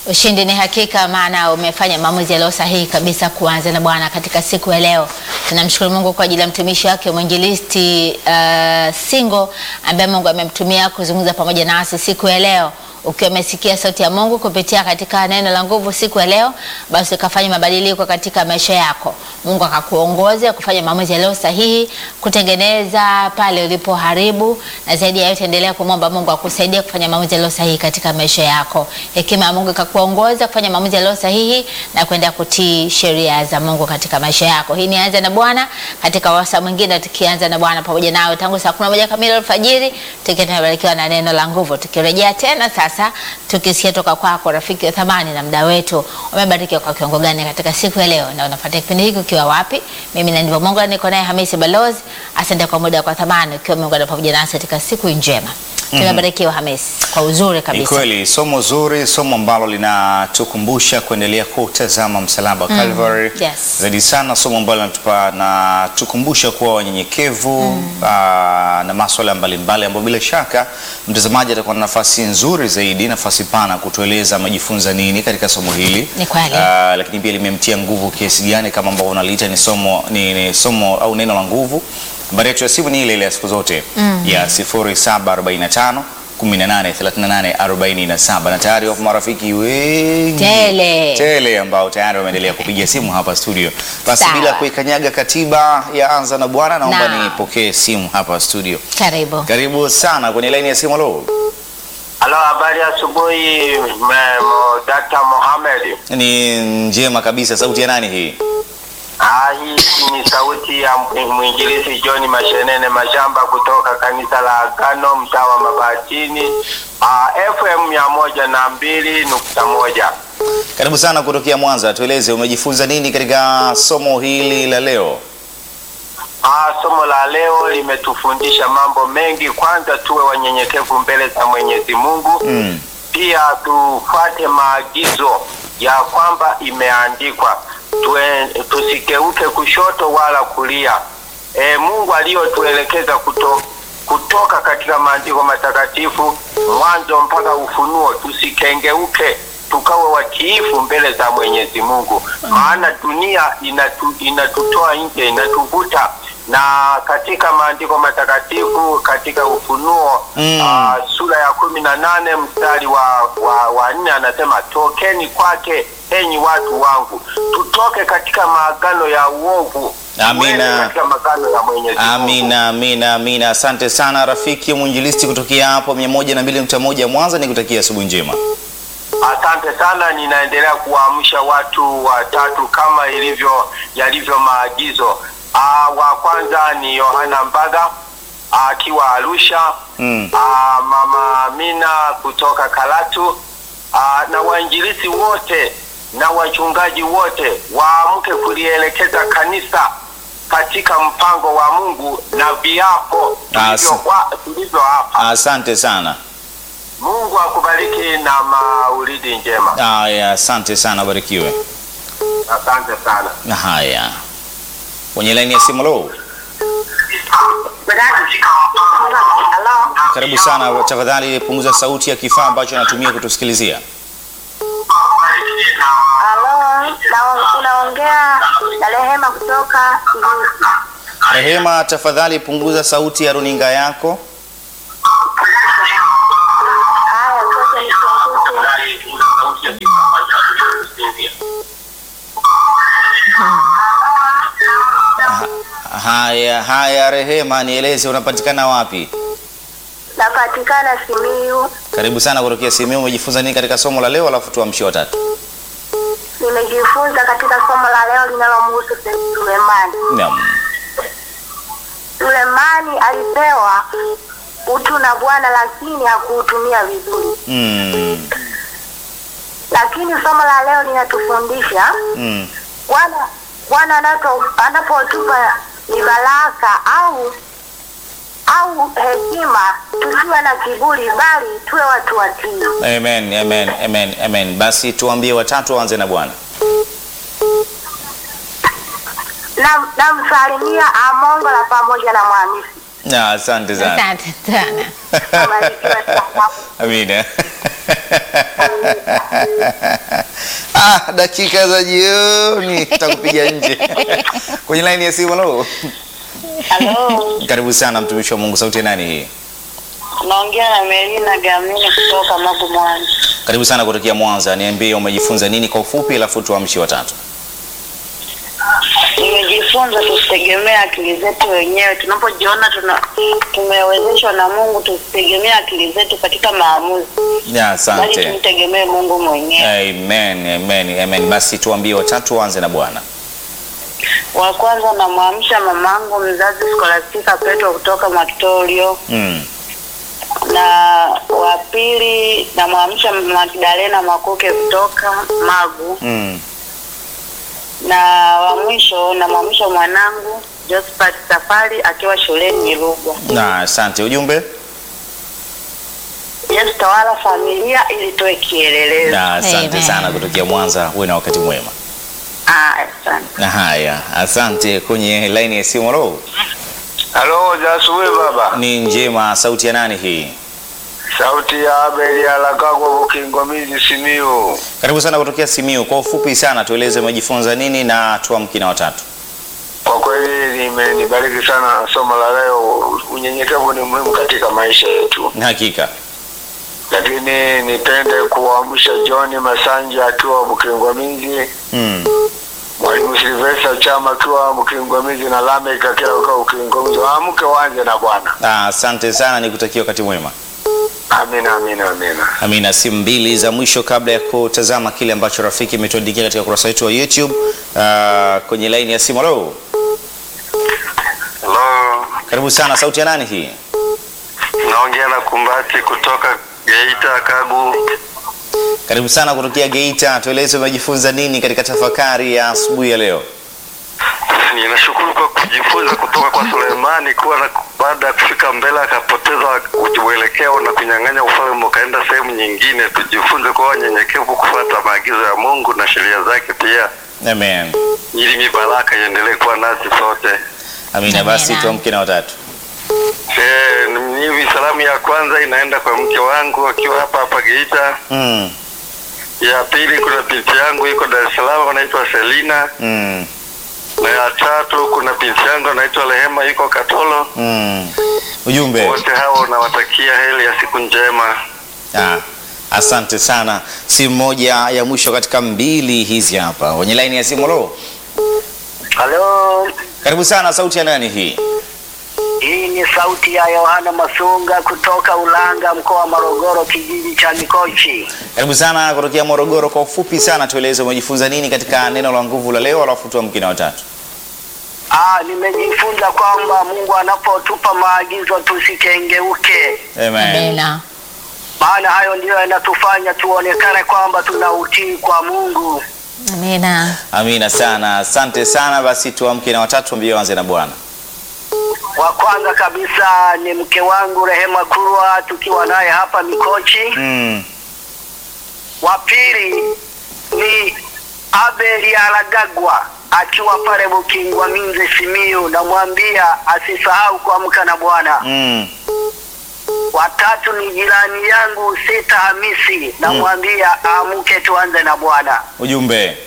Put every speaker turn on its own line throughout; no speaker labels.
Ushindi ni hakika, maana umefanya maamuzi yaliyo sahihi kabisa kuanza na Bwana katika siku ya leo. Tunamshukuru Mungu kwa ajili ya mtumishi wake mwinjilisti uh, Singo ambaye Mungu amemtumia kuzungumza pamoja nasi siku ya leo. Ukiwa umesikia sauti ya Mungu kupitia katika neno la nguvu siku ya leo, basi ukafanya mabadiliko katika maisha yako. Mungu akakuongoza kufanya maamuzi yaliyo sahihi, kutengeneza pale ulipoharibu, na zaidi ya yote endelea kumwomba Mungu akusaidie kufanya maamuzi yaliyo sahihi katika maisha yako. Hekima ya Mungu ikakuongoza kufanya maamuzi yaliyo sahihi na kwenda kutii sheria za Mungu katika maisha yako. Hii ni anza na Bwana katika wasa mwingine, tukianza na Bwana pamoja nawe tangu saa 11 kamili alfajiri, tukiwa tunabarikiwa na neno la nguvu, tukirejea tena sasa tukisikia toka kwako rafiki wa thamani na mda wetu, umebarikiwa kwa kiwango gani katika siku ya leo, na unafuatia kipindi hiki ukiwa wapi? Mimi na ndivyo Mungu, niko naye Hamisi Balozi. Asante kwa muda kwa thamani, ukiwa umeungana pamoja nasi katika siku njema. Tumebarikiwa Hamisi kwa uzuri
Ni
kabisa.
kweli, somo zuri, somo ambalo linatukumbusha kuendelea kutazama msalaba wa Calvary.
yes.
Zaidi sana somo ambalo linatupa na tukumbusha kuwa wanyenyekevu aa, na masuala mbalimbali ambayo bila shaka mtazamaji atakuwa na nafasi nzuri zaidi, nafasi pana kutueleza amejifunza nini katika somo hili.
Ni kweli.
Aa, lakini pia limemtia nguvu kiasi gani, kama ambavyo unaliita ni somo, ni, ni somo au neno la nguvu. Nambari yetu ya simu ni ile ile ya siku zote ya 0745 18 38 47 na tayari wapo marafiki wengi
Tele.
tele ambao tayari wameendelea kupiga simu hapa studio. Basi
Sawa.
bila kuikanyaga katiba ya anza na bwana, naomba
Naam.
nipokee simu hapa studio.
Karibu.
Karibu sana kwenye laini ya simu. Halo,
Halo, habari ya asubuhi me- mo- Dr. Mohamed.
ni njema kabisa. Sauti ya nani hii?
Ah, hii ni sauti ya mw- mwinjilisi John Mashenene Mashamba kutoka kanisa la Agano mtaa wa Mabatini. Ah, FM mia moja na mbili nukta moja.
Karibu sana kutokea Mwanza. Tueleze umejifunza nini katika somo hili la leo?
Ah, somo la leo limetufundisha mambo mengi. Kwanza tuwe wanyenyekevu mbele za Mwenyezi Mungu.
Mm.
pia tufuate maagizo ya kwamba imeandikwa Tue, tusikeuke kushoto wala kulia. E, Mungu aliyotuelekeza kuto, kutoka katika maandiko matakatifu mwanzo mpaka Ufunuo, tusikengeuke tukawe watiifu mbele za Mwenyezi Mungu, maana dunia inatu, inatutoa nje, inatuvuta na katika maandiko matakatifu katika Ufunuo
Mm.
ah, sura ya kumi na nane mstari wa, wa, wa nne anasema tokeni kwake enyi watu wangu, tutoke katika maagano ya uovu
Amina.
tuende katika maagano ya Mwenyezi Mungu.
Amina, amina, amina. Asante sana rafiki mwinjilisti kutokea hapo 102.1 Mwanza, nikutakia asubuhi njema.
Asante sana, ninaendelea kuwaamsha watu watatu kama ilivyo yalivyo maagizo. Aa, wa kwanza ni Yohana Mbaga akiwa Arusha.
Mm.
Aa, mama Amina kutoka Karatu. Aa, na wainjilisi wote na wachungaji wote waamke kulielekeza kanisa katika mpango wa Mungu na viapo
Asa.
tulivyo- tulivyo hapa.
Asante sana.
Mungu akubariki na maulidi njema.
Haya, asante sana, barikiwe.
Asante sana.
Na haya, kwenye laini ya simu. Lo, karibu sana. Tafadhali punguza sauti ya kifaa ambacho anatumia kutusikilizia.
Halo, na- unaongea na Rehema kutoka Irusi.
Rehema, tafadhali punguza sauti ya runinga yako.
Haya, ngoja nipunguze.
Haya, haya Rehema, nieleze unapatikana wapi?
Napatikana Simiyu.
Karibu sana kutokea Simiyu. Umejifunza nini katika somo la leo, alafu tuamshie watatu.
Nimejifunza katika somo la leo linalomhusu Sulemani.
Naam.
Sulemani alipewa utu na Bwana, lakini hakuutumia vizuri.
Mm.
Lakini somo la leo linatufundisha
Mm.
Bwana Bwana anapo- anapotupa ni baraka au au hekima, tusiwe na kiburi, bali tuwe watu watii.
Amen, amen, amen, amen. Basi tuambie watatu waanze na Bwana.
Na namsalimia Amongola pamoja na Mwamisi.
Na asante sana.
Asante sana.
Barikiwe sana.
Amina. ah, dakika za jioni takupiga nje kwenye laini ya simu. Halo,
Halo,
karibu sana mtumishi wa Mungu. Sauti ya nani hii?
naongea na Melina Gamini kutoka Magu Mwanza.
Karibu sana kutokea Mwanza. Niambie umejifunza nini kwa ufupi, alafu tuamshi watatu.
Nimejifunza tusitegemee akili zetu wenyewe. Tunapojiona tuna tumewezeshwa na Mungu, tusitegemee akili zetu katika maamuzi,
Ya,
bali
asante.
tumtegemee Mungu mwenyewe.
Amen, amen, amen. Basi tuambie watatu, waanze na Bwana.
Wa kwanza namwamsha mamangu mzazi Skolastika Petro kutoka Makitorio,
Mm.
na wa pili namwamsha Magdalena Makuke kutoka Magu,
Mm.
na wa mwisho namwamsha mwanangu Josephat Safari akiwa shuleni Rugwa.
Na asante. Ujumbe?
Yesu tawala familia ili tuwe kielelezo.
Na asante
Amen.
sana kutokea Mwanza. Uwe na wakati mwema.
Ah, asante.
Na haya, asante. Kwenye laini ya simu, halo.
Halo, za asubuhi baba.
Ni njema. Sauti ya nani hii?
Sauti ya Abeli Alakagwa Bukingwamizi Simiyu.
Karibu sana kutokea Simiu. Kwa ufupi sana, tueleze umejifunza nini na tuamki na watatu.
Kwa kweli nimenibariki sana somo la leo. Unyenyekevu ni muhimu katika maisha yetu,
Hakika.
lakini nipende kuamsha John Masanja akiwa Bukingwamizi,
Mm.
Mwalimu Silvesta Chama akiwa Bukingwamizi na Lamek akiwa akiwa Bukingwamizi. Waamke waanze na Bwana.
Ah, Asante sana, nikutakia wakati mwema.
Amina, amina, amina.
Amina. Simu mbili za mwisho kabla ya kutazama kile ambacho rafiki imetuandikia katika ukurasa wetu wa YouTube. Ah, kwenye laini ya simu, halo.
Hello,
Karibu sana. Sauti ya nani hii?
naongea na Kumbati kutoka Geita Kagu.
Karibu sana kutokea Geita. Tueleze umejifunza nini katika tafakari ya asubuhi ya leo.
Ninashukuru kwa kujifunza kutoka kwa Sulemani kuwa na baada ya kufika mbele akapoteza uelekeo na kunyang'anya ufalme ukaenda sehemu nyingine. Tujifunze kuwa wanyenyekevu, kufuata maagizo ya Mungu na sheria zake pia,
Amen.
ili mibaraka iendelee kuwa nasi sote.
Amina.
Amina.
Basi tuamke na watatu.
Eh, ni hivi salamu ya kwanza inaenda kwa mke wangu akiwa hapa hapa Geita.
Mm.
Ya pili kuna binti yangu iko Dar es Salaam anaitwa Selina,
Mm.
na ya tatu kuna binti yangu anaitwa Rehema yuko Katolo.
Mm. Ujumbe.
Wote hao nawatakia heri ya siku njema.
Ah, asante sana. Simu moja ya mwisho katika mbili hizi hapa kwenye laini ya simu. Lo,
Halo,
karibu sana. Sauti ya nani hii?
hii ni sauti ya Yohana Masunga kutoka Ulanga, mkoa wa Morogoro, kijiji cha Mikochi.
Karibu sana kutokea Morogoro. Kwa ufupi sana, tueleze umejifunza nini katika neno la nguvu la leo, alafu tuamke na watatu.
Ah, nimejifunza kwamba Mungu anapotupa maagizo tusikengeuke,
Amen.
Amina.
maana hayo ndiyo yanatufanya tuonekane kwamba tuna utii kwa Mungu.
Amina.
Amina sana, asante sana. Basi tuamke na watatu, ambie wanze na Bwana.
Wa kwanza kabisa ni mke wangu Rehema Kurwa, tukiwa naye hapa Mikochi.
Mm.
Wa pili ni Abeli Aragagwa akiwa pale Bukingwa Minze Simiyu, namwambia asisahau kuamka na Bwana.
Mm.
Watatu ni jirani yangu Sita Hamisi, namwambia aamke tuanze na Bwana.
Ujumbe.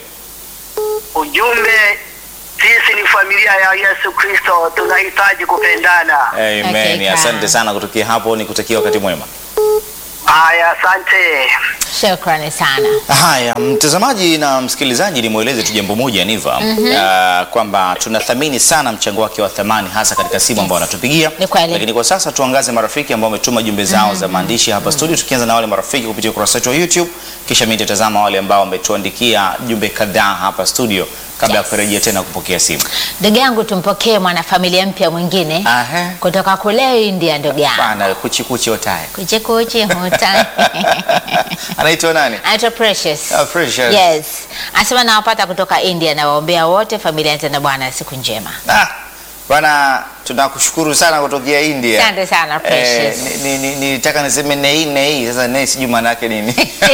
Ujumbe, sisi ni familia ya Yesu Kristo, tunahitaji kupendana.
Amen.
Hakika.
Asante sana kutokea hapo, nikutakia wakati mwema.
Haya, asante.
Shukrani sana.
Haya, mtazamaji na msikilizaji, nimweleze tu jambo moja Niva, mm kwamba tunathamini sana mchango wake wa thamani hasa katika simu ambao wanatupigia,
Ni kweli.
lakini kwa sasa tuangaze marafiki ambao wametuma jumbe zao za maandishi hapa studio, tukianza na wale marafiki kupitia ukurasa wetu wa YouTube, kisha mimi nitatazama wale ambao wametuandikia jumbe kadhaa hapa studio kabla ya
Yes.
kurejea tena kupokea simu.
Ndugu yangu, tumpokee mwanafamilia mpya mwingine
Aha.
kutoka kule India, ndugu yangu
Bana kuchi kuchi otaye.
kuchikuchi huta
Anaitwa nani?
anaitwa Precious.
Ah, Precious.
Yes, anasema nawapata kutoka India, nawaombea wote familia yetu na Bwana siku njema.
Ah, Bwana, tunakushukuru sana kutokea India.
Asante sana, Precious.
ni- ni- ni- Nilitaka niseme nei nei, sasa nei sijui maana yake nini.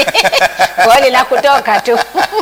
Kweli la kutoka tu.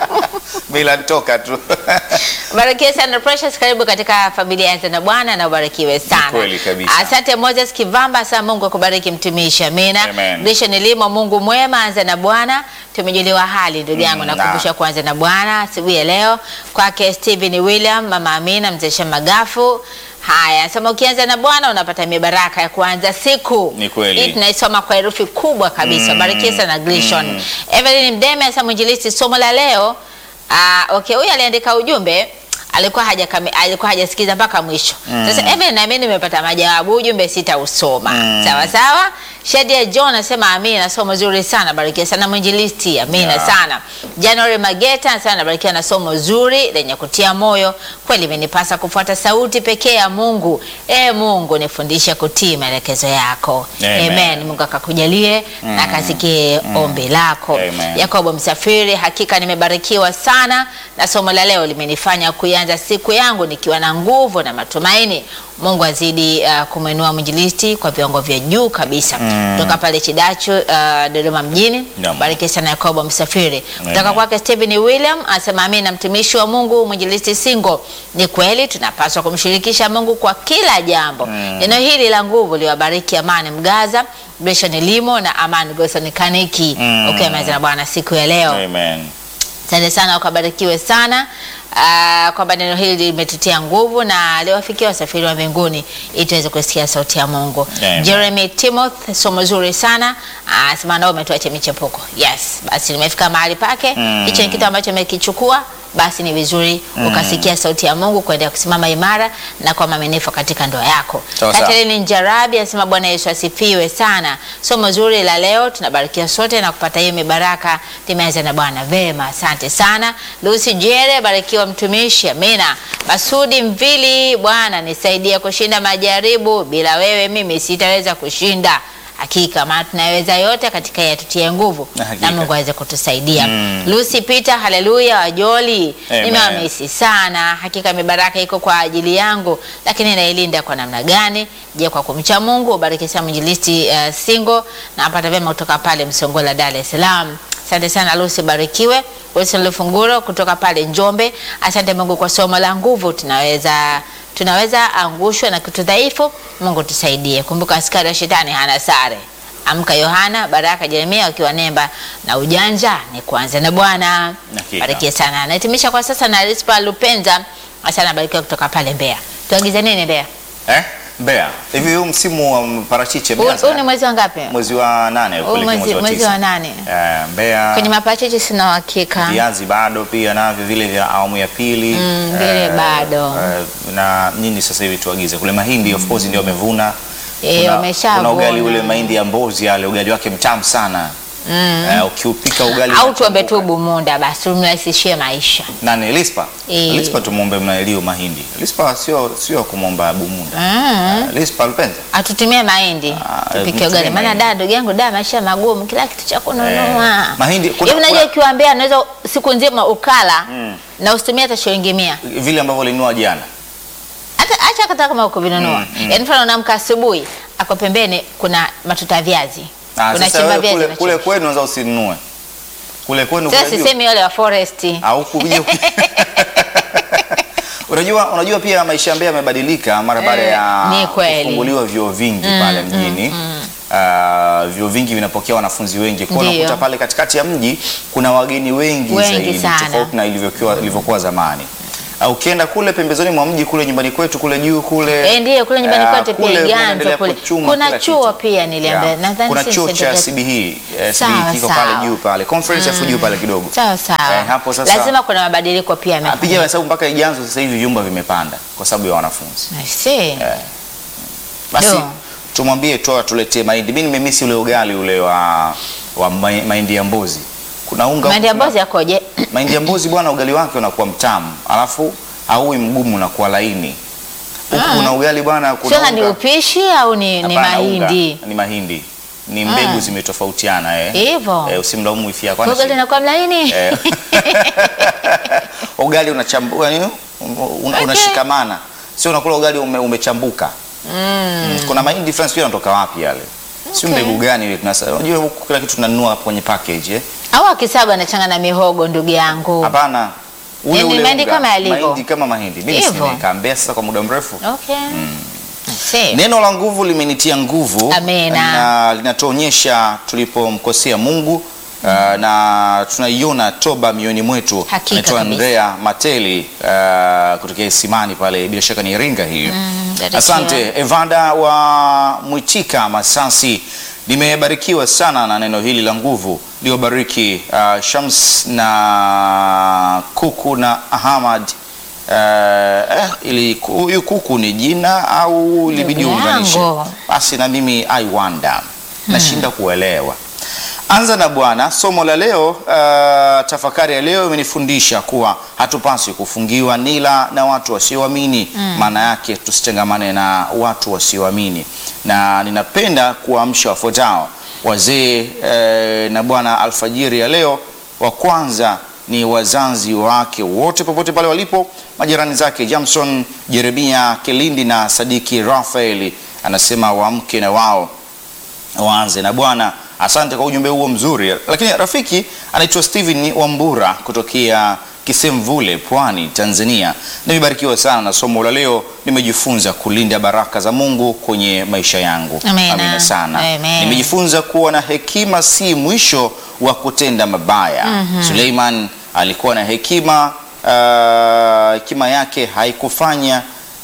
Bila toka tu.
Barikiwe sana Precious, karibu katika familia ya Tena Bwana na ubarikiwe sana.
kweli kabisa.
Asante Moses Kivamba, sana Mungu akubariki mtumishi. Amina.
Amen.
Lisho nilimo Mungu mwema, anza na Bwana. Tumejuliwa hali ndugu yangu,
Mm,
nakumbusha kuanza na Bwana asubuhi ya leo kwake Stephen William, mama Amina, mzee Shamagafu. Haya, sema ukianza na Bwana unapata mibaraka ya kuanza siku.
Ni kweli.
Hii tunaisoma kwa herufi kubwa kabisa. Barikiwe sana Glishon. Evelyn Mdeme asa mwinjilisti, somo la leo Ah, okay, huyu aliandika ujumbe alikuwa haja alikuwa hajasikiza mpaka mwisho. Sasa Evelyn na mimi nimepata majawabu, ujumbe sitausoma. Sawa sawa. Shadia John anasema amina, somo zuri sana, barikiwa sana mwinjilisti, amina
Yeah.
sana. January Mageta anasema barikiwa na somo zuri lenye kutia moyo. Kweli imenipasa kufuata sauti pekee ya Mungu. E Mungu, nifundishe kutii maelekezo yako.
Amen.
Amen. Mungu akakujalie na akasikie ombi lako.
Amen.
Yakobo Msafiri, hakika nimebarikiwa sana na somo la leo limenifanya kuianza siku yangu nikiwa na nguvu na matumaini. Mungu azidi uh, kumwinua mwinjilisti kwa viwango vya juu kabisa kutoka pale Chidachu uh, Dodoma mjini.
Naam.
Bariki sana Yakobo Msafiri. Kutoka
Amen.
kwake Stephen William anasema amina, mtumishi wa Mungu mwinjilisti Singo. Ni kweli tunapaswa kumshirikisha Mungu kwa kila jambo. Neno hili la nguvu liwabariki Amani Mgaza, Bishon Limo na Amani Goson Kaniki.
Mm.
Okay, na Bwana siku ya leo.
Amen.
Asante sana, ukabarikiwe sana uh, kwamba neno hili limetutia nguvu na liwafikia wasafiri wa mbinguni ili tuweze kusikia sauti ya Mungu.
Amen.
Jeremy Timothy, somo zuri sana uh, sema nao umetuacha michepuko. Yes, basi nimefika mahali pake.
Mm.
Hicho ni kitu ambacho umekichukua basi ni vizuri ukasikia sauti ya Mungu kuendelea kusimama imara na kwa maminifu katika ndoa yako.
Sawa sawa.
Catherine Njarabi anasema Bwana Yesu asifiwe sana. Somo zuri la leo tunabarikiwa sote na kupata hiyo mibaraka limeanza na Bwana. Vema, asante sana. Lucy Jere, barikiwa mtumishi. Amina. Masudi Mvili, Bwana nisaidie kushinda majaribu, bila wewe mimi sitaweza kushinda. Hakika maana tunaweza yote katika yeye atutie nguvu
Na hakika.
na Mungu aweze kutusaidia.
Mm.
Lucy Peter, haleluya, wajoli.
Amen.
Nimewamisi sana. Hakika mibaraka iko kwa ajili yangu, lakini nailinda kwa namna gani? Je, kwa kumcha Mungu. Bariki sana mwinjilisti uh, Singo na apata vyema kutoka pale Msongola, Dar es Salaam. Asante sana Lucy, barikiwe. Wilson Lufunguro kutoka pale Njombe. Asante Mungu kwa somo la nguvu, tunaweza tunaweza angushwa na kitu dhaifu. Mungu tusaidie. Kumbuka askari wa shetani hana sare. Amka Yohana, Baraka, Jeremia wakiwa nemba na ujanja ni kuanza na Bwana.
Hakika.
Barikiwe sana. Nahitimisha kwa sasa na Rispa Lupenza. Asante barikiwa kutoka pale Mbeya. Tuagize nini Mbeya?
Eh? Mbeya. Hivi huu msimu wa parachichi
Huu
umeanza?
huu ni mwezi wa ngapi?
mwezi wa nane
Huu
kuelekea
mwezi mwezi
tisa.
wa nane.
Eh, Mbeya.
Kwenye maparachichi sina uhakika.
viazi bado pia navyo vile vya awamu ya pili
Mm, vile bado.
eh, na nini sasa hivi tuagize kule mahindi of course ndio wamevuna
Eh,
Kuna-
wameshavuna.
kuna ugali ule mahindi ya mbozi yale ugali wake mtamu sana eh, ukiupika ugali
Au tuombe tu
unachambuka.
Bumunda basi tumrahisishie maisha.
nani Lispa
Eh.
Lispa tumuombe mnaelio mahindi Lispa sio sio kumwomba Bumunda
Mm.
Eh, Lispa Lupenza
Atutumie mahindi
Ah,
tupike
mtumie
ugali, maana
mahindi.
da ndugu yangu da maisha magumu, kila kitu cha kununua.
Eh, mahindi- kuna-
hivi najua
kuna-
ukiwaambia anaweza siku nzima ukala na usitumie hata shilingi mia
vile ambavyo walinunua jana
hata acha hata kama ukuvinunua
Mm, mm.
yaani mfano unaamka asubuhi ako pembeni kuna matuta ya viazi
Ah, sasa
unachimba
wewe
viazi
kule,
unachimba.
kule kwenu unaweza usinunue kule kwenu
sasa
kule juu.
sisemi wale wa forest
au kuja unajua unajua pia maisha ya Mbeya yamebadilika mara baada
Eh,
ya
ni kweli.
kufunguliwa vyuo vingi pale mjini Ah, vyuo vingi vinapokea wanafunzi wengi kwa hiyo
Ndio.
unakuta pale katikati ya mji kuna wageni wengi,
Wengi
zaidi
sana.
tofauti na ilivyokuwa ilivyokuwa zamani Ah, ukienda kule pembezoni mwa mji kule nyumbani kwetu kule juu kule
Eh, ndiyo kule nyumbani
ah,
kwetu pia
kule
Iganzo
kunaendelea
kule.
kuchuma
Kuna
kila
chuo
kitu.
pia niliambia,
Yeah.
nadhani
kuna
si
chuo cha
St.
CBE eh,
Sawa,
CBE kiko pale
sawa.
juu pale conference F juu pale kidogo
sawa sawa
Eh, hapo sasa-
lazima kuna mabadiliko pia
Apiga
yamefanyika.
hesabu mpaka Iganzo sasa hivi vyumba vimepanda kwa sababu ya wanafunzi.
I see.
Basi
Ndio.
tumwambie tu atuletee mahindi. Mimi nimemisi ule ugali ule wa wa mai- mahindi ya mbuzi. Kuna unga
mahindi ya
kuna-
mbozi yakoje
mahindi ya mbuzi bwana, ugali wake unakuwa mtamu, alafu hauwi mgumu, unakuwa laini. Huku
Ah.
kuna ugali bwana, kuna
sasa ni
unga-
upishi au ni, ni
Hapana, unga.
mahindi
Ni mahindi. Ni mbegu
Ah.
zimetofautiana eh.
Hivyo.
Eh, usimlaumu ifi yako.
Kwa ugali inakuwa mlaini
Eh. ugali unachambua yani un- un-
Okay.
unashikamana sio unakula ugali ume, umechambuka. Mm. Kuna mahindi France pia yanatoka wapi yale? Sio
Okay.
mbegu gani ile tunasa. Unajua huku kila kitu tunanunua hapo kwenye package eh?
Au akisaga anachanga na mihogo ndugu yangu.
Hapana. Ule
Yaani
ule
mahindi
unga.
kama yalivyo.
Mahindi kama mahindi. Mimi
Hivyo.
nimekaambia sasa kwa muda mrefu.
Okay. See.
Neno la nguvu limenitia nguvu
Amena.
na linatuonyesha tulipomkosea Mungu uh, na tunaiona toba mioyoni mwetu.
Hakika
Anaitwa
kabisa.
Andrea Mateli uh, kutokea Isimani pale, bila shaka ni Iringa hiyo.
barikiwa.
Asante Evanda wa Mwitika Masasi, nimebarikiwa sana na neno hili la nguvu liobariki uh, Shams na Kuku na Ahmad Uh, eh, ili huyu kuku ni jina au libidi
Ndugu
uunganishe?
yangu.
Basi na mimi I wonder, nashinda kuelewa. Anza na Bwana. Somo la leo, uh, tafakari ya leo imenifundisha kuwa hatupaswi kufungiwa nila na watu wasioamini. Maana yake tusichangamane na watu wasioamini, na ninapenda kuwaamsha wafuatao wazee eh, na Bwana alfajiri ya leo. Wa kwanza ni wazazi wake wote popote pale walipo, majirani zake Jamson, Jeremia, Kelindi na Sadiki Rafaeli, anasema waamke na wao waanze na Bwana. Asante kwa ujumbe huo mzuri. Lakini rafiki anaitwa Steven Wambura kutokea Kisemvule, Pwani, Tanzania. Nimebarikiwa sana na somo la leo, nimejifunza kulinda baraka za Mungu kwenye maisha yangu.
Amina.
Amina sana.
Amen.
Nimejifunza kuwa na hekima si mwisho wa kutenda mabaya. Suleiman alikuwa na hekima, ah, hekima yake haikufanya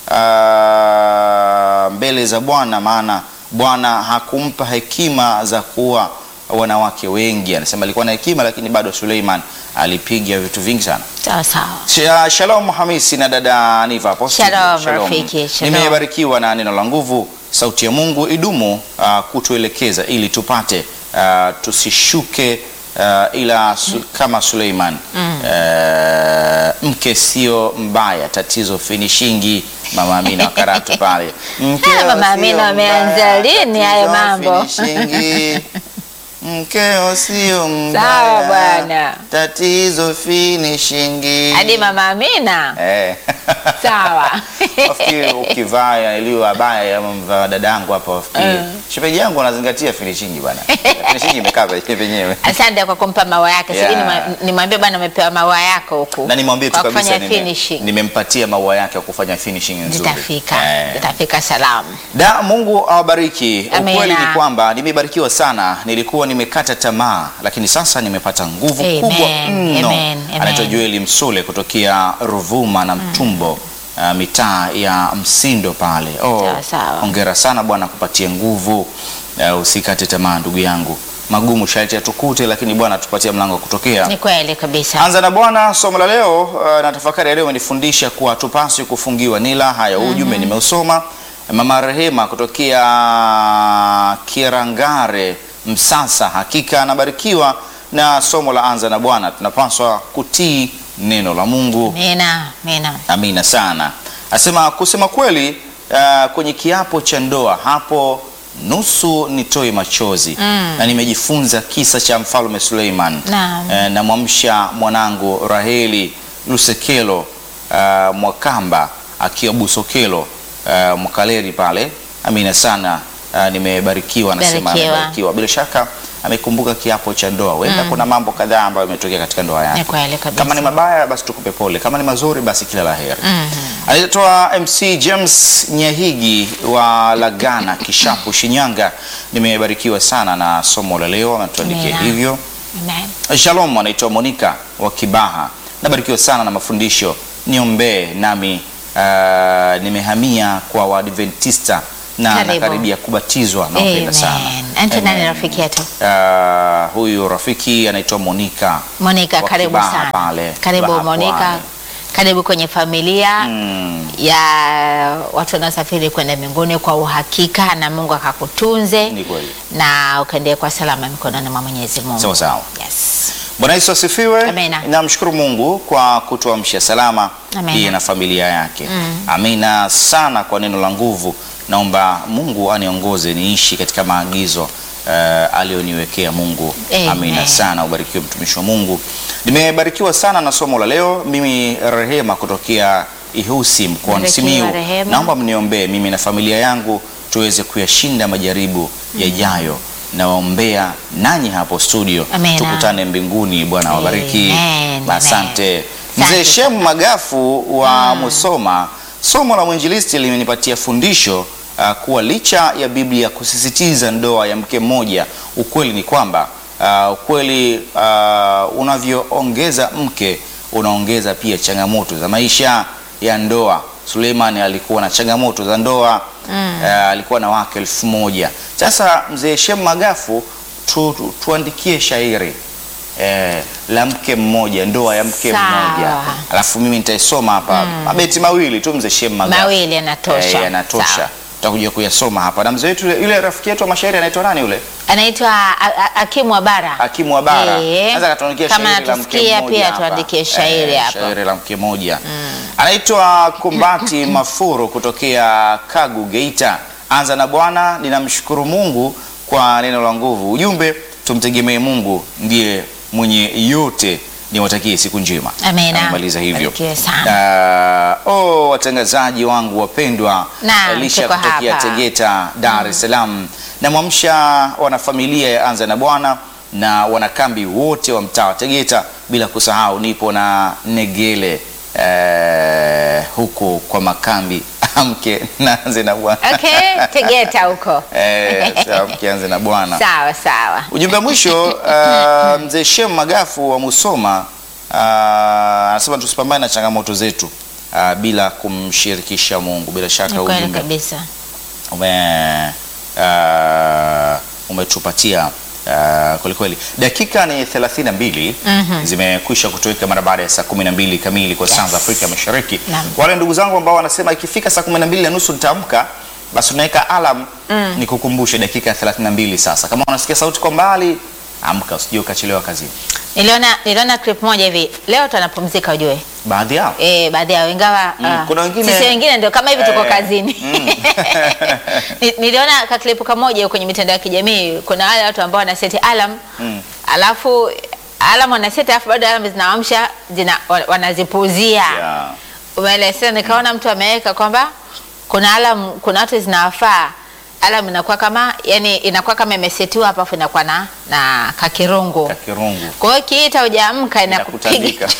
ah, mbele za Bwana, maana Bwana hakumpa hekima za kuwa wanawake wengi. Anasema alikuwa na hekima, lakini bado Suleiman alipiga vitu vingi sana.
Sawa sawa.
Sha- Shalom Hamisi na dada Aniva hapo studio.
Shalom, rafiki, shalom.
Nimebarikiwa na neno la nguvu. Sauti ya Mungu idumu uh, kutuelekeza ili tupate uh, tusishuke uh, ila su, kama Suleiman uh, mke sio mbaya, tatizo finishingi. Mama Amina wa Karatu pale. Mkeo
Ah, Mama
sio
Amina ameanza
mbaya,
lini hayo
tatizo
mambo?
finishingi. Mkeo sio mbaya.
Sawa bwana.
Tatizo finishingi.
Hadi Mama Amina.
Eh.
Sawa.
Nafikiri ukivaa iliyo abaya ama mvaa dadangu hapa wafikiri.
Mm.
Shemeji yangu anazingatia finishingi bwana. Finishingi imekaa penyewe.
Asante kwa kumpa maua yake.
Yeah.
Sijui nima- nimwambie bwana umepewa maua yako huku.
Na nimwambie tu
Kwa
kabisa
kufanya
nime-
finishing.
nimempatia maua yake ya kufanya finishing nzuri.
Zitafika.
Eh.
Zitafika salamu.
Da, Mungu awabariki.
Amina.
Ukweli ni kwamba nimebarikiwa sana. Nilikuwa nimekata tamaa, lakini sasa nimepata nguvu
Amen,
kubwa mno.
amen, amen.
Anaitwa Joeli Msule kutokea Ruvuma na Mtumbo, uh, mitaa ya Msindo pale. Oh,
Sawa, sawa.
hongera sana Bwana kupatie nguvu. Uh, usikate tamaa ndugu yangu, magumu sharti yatukute, lakini Bwana tupatie mlango wa kutokea.
Ni kweli kabisa.
Anza na Bwana. Somo la leo uh, na tafakari ya leo imenifundisha kuwa tupaswi kufungiwa nila. Haya, huu ujumbe nimeusoma. Mama Rehema kutokea Kirangare, Msasa, hakika anabarikiwa na somo la Anza na Bwana. Tunapaswa kutii neno la Mungu.
Amina. Amina.
Amina sana. Asema kusema kweli, uh, kwenye kiapo cha ndoa hapo nusu nitoe machozi
Mm.
na nimejifunza kisa cha mfalme Suleiman.
Naam.
Eh, namwamsha mwanangu Raheli Lusekelo uh, Mwakamba akiwa Busokelo uh, Mwakaleli pale. Amina sana. Uh, nimebarikiwa, anasema
Barikiwa.
amebarikiwa. Bila shaka amekumbuka kiapo cha ndoa. Huenda kuna mambo kadhaa ambayo yametokea katika ndoa yake.
Ni kweli kabisa.
Kama ni mabaya basi tukupe pole, kama ni mazuri basi kila la heri. Alitoa MC James Nyahigi wa Lagana Kishapu Shinyanga. Nimebarikiwa sana na somo la leo, anatuandikia
Amina.
hivyo.
Amen.
Shalom, anaitwa Monica wa Kibaha. Nabarikiwa sana na mafundisho, niombee nami. Uh, nimehamia kwa Waadventista na
Karibu.
nakaribia kubatizwa. Nampenda sana.
Amen. Ante nani
Amen.
rafiki yetu?
Uh, huyu rafiki anaitwa Monica.
Monica,
Wa
karibu
Kibaha
sana.
pale,
Karibu
Kibaha
Monica.
Pwani.
Karibu kwenye familia
Mm.
ya watu wanaosafiri kwenda mbinguni kwa uhakika, na Mungu akakutunze
Ni kweli.
na ukaendee kwa salama mikononi mwa Mwenyezi Mungu.
Sawa sawa.
Yes.
Bwana Yesu asifiwe.
Amina.
Namshukuru Mungu kwa kutuamsha salama
Amina.
yeye na familia yake. Amina sana kwa neno la nguvu. Naomba Mungu aniongoze niishi katika maagizo uh, aliyoniwekea Mungu.
Amen.
Amina sana, ubarikiwe mtumishi wa Mungu. Nimebarikiwa sana na somo la leo. Mimi Rehema kutokea Ihusi mkoani
Barikiwa,
Simiyu.
rehema.
Naomba mniombee mimi na familia yangu tuweze kuyashinda majaribu yajayo. Nawaombea nanyi hapo studio,
Amena.
tukutane mbinguni. Bwana wabariki.
Amen,
Asante
amen.
mzee
Asante
Shemu Magafu wa Musoma. Somo la mwinjilisti limenipatia fundisho uh, kuwa licha ya Biblia kusisitiza ndoa ya mke mmoja, ukweli ni kwamba uh, ukweli uh, unavyoongeza mke unaongeza pia changamoto za maisha ya ndoa. Suleiman alikuwa na changamoto za ndoa uh, alikuwa na wake elfu moja. Sasa mzee Shemu Magafu tu, tu, tuandikie shairi eh, la mke mmoja, ndoa ya mke
Sawa.
mmoja, alafu mimi nitaisoma hapa mabeti mawili tu, mzee Shemu Magafu.
Mawili yanatosha.
Eh, yanatosha.
Sawa.
Tutakuja kuyasoma hapa na mzee wetu yule- yule rafiki yetu wa mashairi anaitwa nani yule?
Anaitwa A- A- Hakimu wa Bara.
Hakimu wa Bara.
Eh,
Sasa katuandikia
kama
shairi la mke
anatusikia
mmoja
pia
hapa.
tuandikie shairi
Eh,
hapa.
Shairi la mke mmoja. Anaitwa Kumbati Mafuru kutokea Kagu Geita. Anza na Bwana, ninamshukuru Mungu kwa neno la nguvu. Ujumbe tumtegemee Mungu ndiye mwenye yote. Niwatakie siku njema.
Amena.
Amemaliza hivyo.
Barikiwe sana.
Uh, oh, watangazaji wangu wapendwa,
Naam,
Elisha
tuko
kutokea
hapa.
Tegeta, Dar es Salaam. Namwamsha wanafamilia ya Anza na Bwana na wanakambi wote wa mtaa wa Tegeta, bila kusahau nipo na Negele eh, huko kwa makambi amke na Anze na Bwana
Okay, Tegeta huko.
eh, sawa, amke Anze na Bwana.
Sawa sawa.
Ujumbe wa mwisho uh, mzee Shem Magafu wa Musoma uh, anasema tusipambane na changamoto zetu uh, bila kumshirikisha Mungu. Bila shaka
Ni kweli
ujumbe
kabisa.
ume uh, umetupatia uh, kwelikweli. Dakika ni 32 zimekwisha kutoweka mara baada ya saa 12 kamili kwa saa za Afrika Mashariki.
Naam.
Wale ndugu zangu ambao wanasema ikifika saa 12 na nusu nitaamka, basi unaweka alarm nikukumbushe dakika 32 sasa. Kama unasikia sauti kwa mbali, amka usije ukachelewa kazini.
Niliona niliona clip moja hivi. Leo tunapumzika ujue.
Baadhi yao
Eh, baadhi yao ingawa
Mm,
ah,
kuna wengine-
sisi wengine ndio kama hivi tuko
Eh,
kazini. Ni- Niliona ka clip kamoja kwenye mitandao ya kijamii. Kuna wale watu ambao wanaseti alarm
Mm.
alafu alarm wanaseti alafu bado alarm zinaamsha zina, wa- wanazipuuzia.
yeah.
Umeelezea, nikaona mtu ameweka kwamba kuna alarm, kuna watu zinawafaa alarm inakuwa kama yani inakuwa kama imesetiwa hapa afu inakuwa na na kakirungu.
kakirungu
Kwa hiyo kiita hujaamka inakupiga
inakutandika.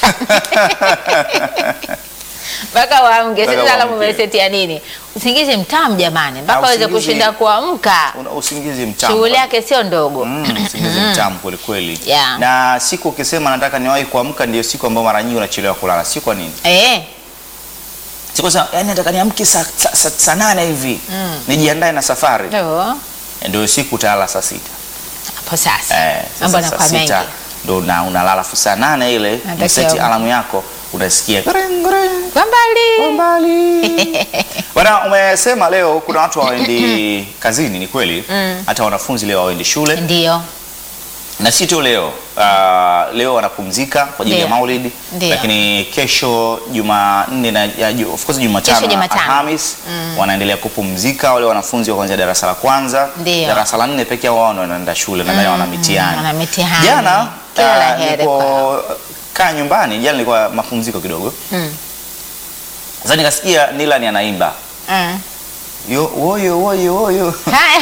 mpaka uamke.
Mpaka
Sasa alamu
uamke.
umesetia nini? Usingizi mtamu jamani, mpaka
Na
aweze
usingizi-
kushinda kuamka.
Una usingizi mtamu.
Shughuli yake sio ndogo.
Mm, usingizi mtamu kweli kweli.
Yeah.
Na siku ukisema nataka niwahi kuamka, ndio siku ambayo mara nyingi unachelewa kulala. Si kwa nini?
Eh,
Siku za yani nataka niamke saa sa, sa, saa nane hivi nijiandae na safari,
ndio
ndio siku utalala saa sita.
hapo sasa.
Eh,
Mambo
sasa
yanakuwa
saa
mengi.
sita ndo na unalala fu saa nane ile
Natakiwa
mseti
uamke.
alamu yako unasikia gring, gring.
Kwa mbali.
mbali. Bwana, umesema leo kuna watu hawaendi kazini, ni kweli. Hata wanafunzi leo hawaendi shule
Ndio.
na si tu leo uh, leo wanapumzika kwa ajili ya
Ndio.
Maulidi,
Ndio.
lakini kesho Jumanne na ya, ju- of course Jumatano
Kesho
na
Jumatano.
Alhamis wanaendelea kupumzika wale wanafunzi wa kuanzia darasa la kwanza,
Ndio.
darasa la nne pekee yao ndio wanaenda shule na mm, wana mitihani.
wana mitihani.
Jana
Kila la
uh,
heri
nilipo kaa nyumbani, jana nilikuwa mapumziko kidogo.
Mm.
Sasa nikasikia Nilani anaimba
Mm.
yo woyo woyo woyo.
Haya.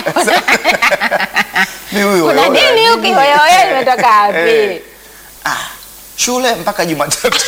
Ni huyo
Kuna
woyo,
nini
nini?
huko? Wewe umetoka wapi?
Eh. Ah, shule mpaka Jumatatu.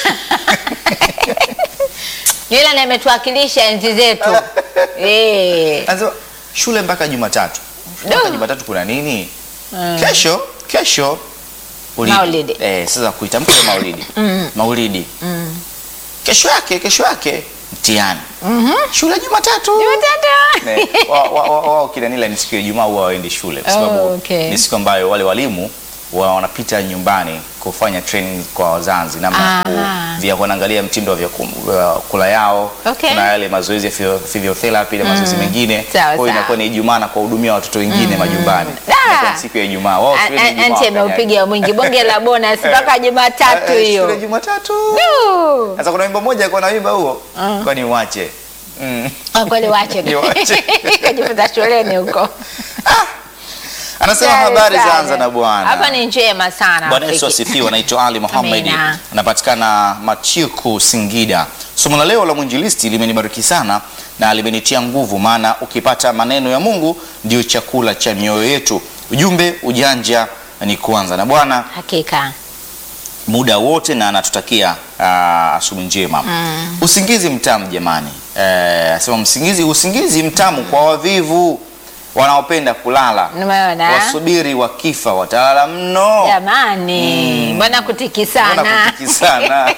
Yule ndiye ametuwakilisha enzi zetu. Eh.
Anasema shule mpaka Jumatatu. Mpaka
Duh.
Jumatatu kuna nini? Kesho, kesho ulidi.
Maulidi.
Eh, sasa kuitamka hiyo Maulidi. Maulidi. Kesho yake, kesho yake mtihani. Shule Jumatatu.
Jumatatu.
Eh, wa- wa- wa- Wao kina Nila ni siku ya Ijumaa huwa waendi shule kwa
Oh,
sababu
okay.
ni siku ambayo wale walimu wa wanapita nyumbani kufanya training kwa wazazi namna ya ku-
Aha.
vya kuangalia mtindo wa vyakula wa kula yao.
Okay.
Kuna yale mazoezi ya physio- physiotherapy na mazoezi mengine.
Sawa,
Kwa hiyo
sawa.
inakuwa ni Ijumaa na kuwahudumia watoto wengine majumbani.
Ah.
Inakuwa ni siku ya Ijumaa. Wao shule ni Ijumaa
Anti
wafanyaje?
ameupiga mwingi bonge la bonus mpaka Jumatatu
Eh, eh,
hiyo.
Shule Jumatatu.
Du.
Sasa kuna wimbo mmoja kwa na wimbo huo. Kwani uache. Mm.
Kwa kweli wache.
Ni wache.
Kajifunza shuleni huko.
Anasema
Sawa
habari
sana.
zaanza na Bwana.
Hapa ni njema sana.
Bwana Yesu
Rafiki.
asifiwe. Anaitwa Ali Muhammad,
Amina.
anapatikana Machiku, Singida. Somo la leo la mwinjilisti limenibariki sana na limenitia nguvu, maana ukipata maneno ya Mungu ndio chakula cha mioyo yetu. Ujumbe ujanja ni kuanza na Bwana
Hakika.
muda wote na anatutakia ah, asubuhi njema. Usingizi mtamu jamani, eh, asema msingizi, usingizi mtamu kwa wavivu wanaopenda kulala,
Umeona?
wasubiri wakifa watalala mno.
Jamani, mbona kutiki
Mbona
sana?
kutiki sana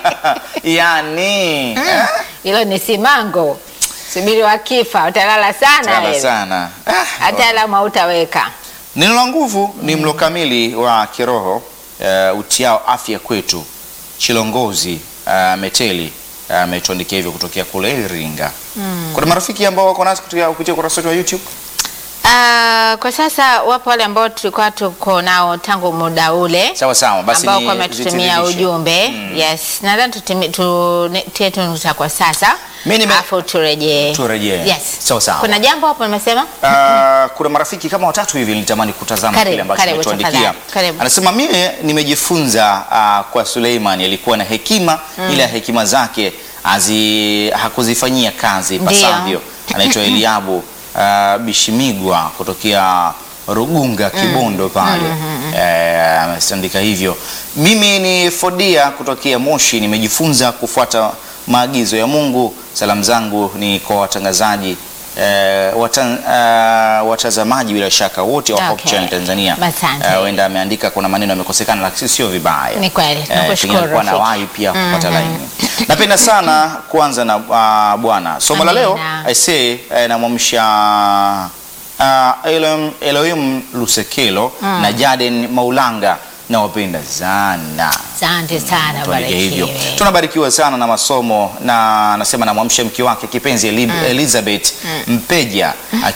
yani eh,
Hilo ni simango. Subiri wakifa utalala sana
sana
wewe.
sana. Ah,
Hata alama hautaweka.
Neno la nguvu ni mlo kamili wa kiroho uh, utiao afya kwetu. Chilongozi uh, Meteli ametuandikia hivyo kutokea kule Iringa. Kuna marafiki ambao wako nasi kupitia kupitia ukurasa wetu wa YouTube.
Ah, kwa sasa wapo wale ambao tulikuwa tuko nao tangu muda ule
Sawa sawa, basi
ambao
ni
kwa wametutumia
zitiririshe.
ujumbe yes, nadhani tutimi- tu- ne- tie tu nukta kwa sasa
Mimi nime-
alafu turejee.
Turejee.
Yes.
Sawa sawa.
Kuna jambo hapo nimesema
Uh, kuna marafiki kama watatu hivi nilitamani kutazama
Karibu,
kile ambacho
karibu,
ametuandikia.
tafadhali, karibu.
Anasema mimi nimejifunza uh, kwa Suleiman alikuwa na hekima ila hekima zake hazi, hakuzifanyia kazi
Ndio.
pasavyo. Anaitwa Eliabu uh, Bishimigwa kutokea Rugunga Kibondo pale Eh, ameandika hivyo. Mimi ni Fodia kutokea Moshi, nimejifunza kufuata maagizo ya Mungu. Salamu zangu ni kwa watangazaji eh, watan, eh, watazamaji bila shaka wote wa Hope
Okay.
Channel Tanzania.
Asante.
Eh, Huenda ameandika kuna maneno yamekosekana, lakini sio vibaya.
Ni kweli,
Eh,
tunakushukuru,
pengine alikuwa na
Rafiki.
wahi pia kupata laini. Napenda sana kuanza na uh, Bwana. Somo la leo
Amina.
I say eh, namwamsha uh, Elohim, Elohim Lusekelo na Jaden Maulanga nawapenda sana.
asante sana
Tuandike hivyo.
barikiwe.
Tunabarikiwa sana na masomo na anasema namwamsha mke wake kipenzi Eli- Elizabeth Mpeja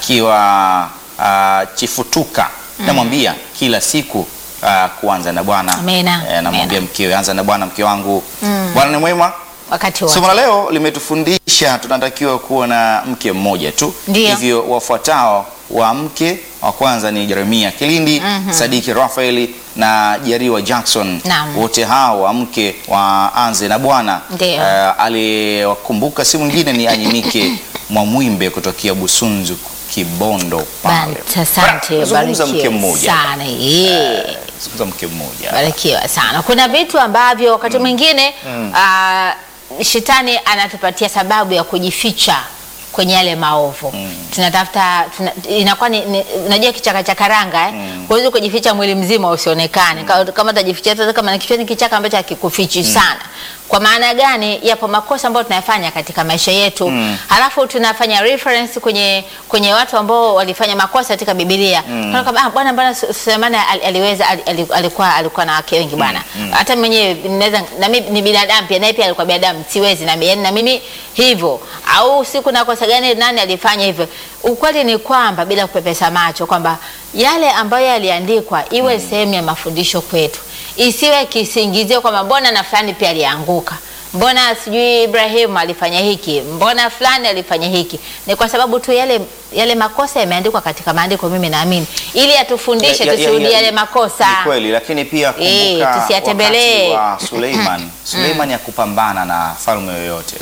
akiwa uh, Chifutuka. Namwambia kila siku uh, kuanza na Bwana.
Amina.
Eh, namwambia
Amina.
mkewe anza na Bwana mke wangu. Bwana ni mwema.
wakati wote.
Somo la leo limetufundisha tunatakiwa kuwa na mke mmoja tu.
Ndio.
Hivyo wafuatao wa mke wa kwanza ni Jeremia Kilindi, Sadiki Rafaeli na Jariwa Jackson.
Naam.
Wote hao wa mke waanze na Bwana.
Ndio.
Eh, aliwakumbuka si mwingine ni Anyimike Mwamwimbe kutokea Busunzu Kibondo pale.
Bant- Asante,
Zungumza mke
barikiwe
mmoja.
sana. Yeah.
Zungumza mke mmoja.
Barikiwa sana. Kuna vitu ambavyo wakati mwingine ah, shetani anatupatia sababu ya kujificha kwenye yale maovu tunatafuta tuna, inakuwa ni, ni, unajua kichaka cha karanga eh? huwezi kujificha mwili mzima usionekane Ka- kama utajificha hata kama ni kichwa ni kichaka ambacho hakikufichi sana kwa maana gani yapo makosa ambayo tunayafanya katika maisha yetu halafu tunafanya reference kwenye kwenye watu ambao walifanya makosa katika Biblia Tunaona kwamba, ah, bwana bwana Su- Sulemani ali- aliweza ali- ali- alikuwa alikuwa na wake wengi bwana hata mwenyewe naweza na mimi ni binadamu pia naye pia alikuwa binadamu siwezi na mimi na mimi hivyo au siku na kosa gani nani alifanya hivyo ukweli ni kwamba bila kupepesa macho kwamba yale ambayo yaliandikwa iwe sehemu ya mafundisho kwetu isiwe kisingizio kwamba mbona na fulani pia alianguka mbona sijui Ibrahim alifanya hiki mbona fulani alifanya hiki ni kwa sababu tu yale yale makosa yameandikwa katika maandiko mimi naamini ili atufundishe
Ya- ya- ya-
tusirudie
ya-
yale makosa
Ni kweli, lakini pia
Eh,
kumbuka
tusiyatembelee.
wakati wa Suleiman. Suleiman ya kupambana na falme yoyote.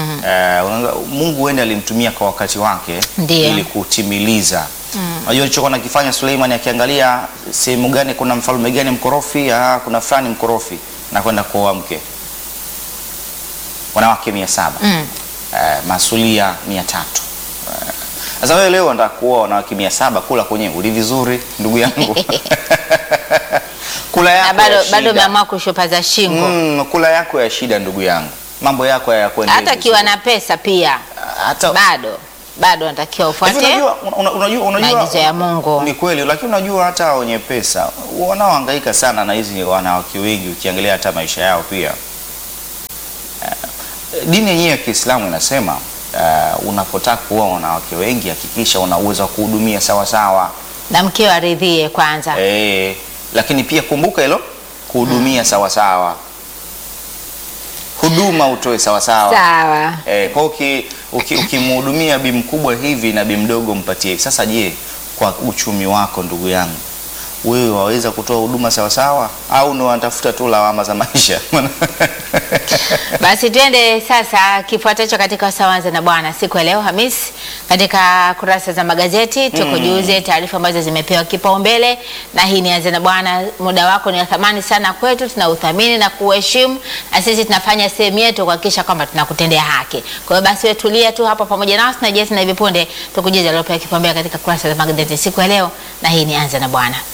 Eh, unaona, Mungu huenda alimtumia kwa wakati wake
Ndiyo.
ili kutimiliza. Unajua alichokuwa nakifanya Suleiman akiangalia sehemu gani kuna mfalme gani mkorofi, ah, kuna fulani mkorofi na kwenda kuoa mke. Wanawake mia saba
Mm.
eh, masulia mia tatu Eh, sasa wewe leo unataka kuoa wanawake mia saba kula kwenyewe uli vizuri ndugu yangu kula
na
yako
bado
ya
bado
shida.
umeamua kushupaza shingo
Mm, kula yako ya shida ndugu yangu mambo yako hayakwenda
hata akiwa na pesa pia
hata
bado bado anatakiwa
Hivi
ufuate
unajua, una- unajua, unajua,
maagizo ya Mungu.
Ni kweli, lakini unajua hata wenye pesa wanaohangaika sana na hizi wanawake wengi, ukiangalia hata maisha yao pia. Eh, dini yenyewe ya Kiislamu inasema uh, unapotaka kuoa wanawake wengi hakikisha una uwezo wa kuhudumia sawa sawa.
na mkeo aridhie kwanza
Eh, lakini pia kumbuka hilo kuhudumia sawa sawa, huduma utoe sawa sawa.
sawa
Eh, kwa uki, uki, ukimhudumia bi mkubwa hivi na bi mdogo mpatie. Sasa je, kwa uchumi wako ndugu yangu wewe waweza kutoa huduma sawasawa au ni wanatafuta tu lawama za maisha?
Basi twende sasa kifuatacho katika Sawanza na Bwana siku ya leo Hamisi, katika kurasa za magazeti tukujuze taarifa ambazo zimepewa kipaumbele, na hii ni Anza na Bwana. Muda wako ni wa thamani sana kwetu, tunauthamini na kuheshimu, na sisi tunafanya sehemu yetu kuhakikisha kwamba tunakutendea haki. Kwa hiyo basi wewe tulia tu hapo pamoja nasi na Jesi, na hivi punde tukujuze aliopewa kipaumbele katika kurasa za magazeti siku ya leo, na hii ni Anza na Bwana.